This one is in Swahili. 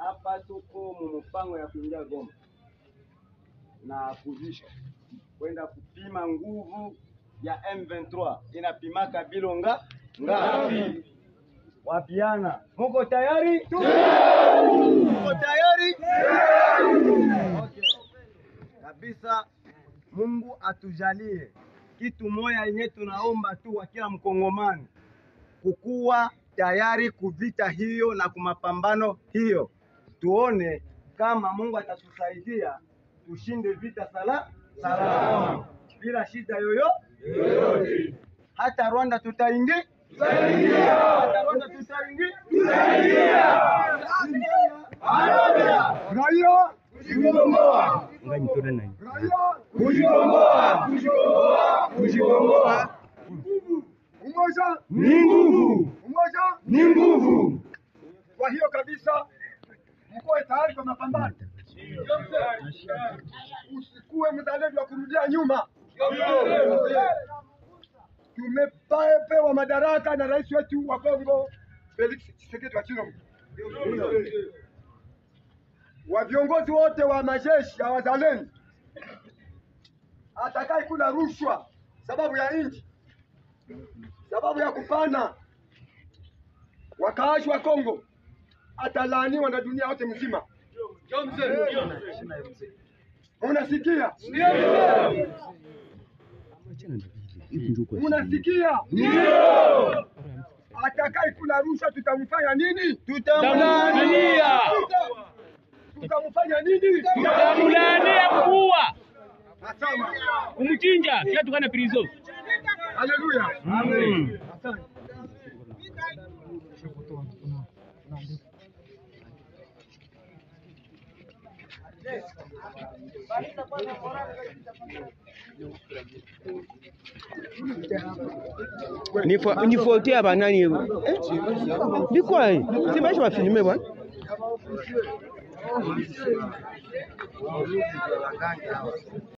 hapa tuko mumupango ya kuingia Goma na kuzisha kwenda kupima nguvu ya M23 inapimaka bilonga ngapi? Wapiana, muko tayari? Muko tayari? Okay. Kabisa, Mungu atujalie kitu moya yenye tunaomba tu wa kila mkongomani kukuwa tayari kuvita hiyo na kumapambano hiyo, tuone kama Mungu atatusaidia tushinde vita sala salama bila shida yoyo yoyote. Hata Rwanda tutaingia, hata Rwanda tutaingia, raia kujikomboa, raia kujikomboa, kujikomboa, kujikomboa. Umoja ni nguvu, umoja ni nguvu. Kwa hiyo kabisa, mkoe tayari kwa mapambano. Usikuwe mzalendo wa kurudia nyuma. Tumepewa madaraka na rais wetu wa Kongo Felix Tshisekedi wa Chilombo, wa viongozi wote wa majeshi ya wazalendo, atakaye kula rushwa sababu ya nchi, sababu ya kupana wakaaji wa Kongo atalaaniwa na dunia yote mzima. Unasikia? Unasikia? Atakaye kula rushwa tutamfanya nini? Tutamlaania. Tutamfanya nini? Tutamlaania kuua, Asama. kumchinja, kisha tukana prison. Haleluya. Mm. Asante. nifotea banani eh? bikwaye sibaisha bafilime bwana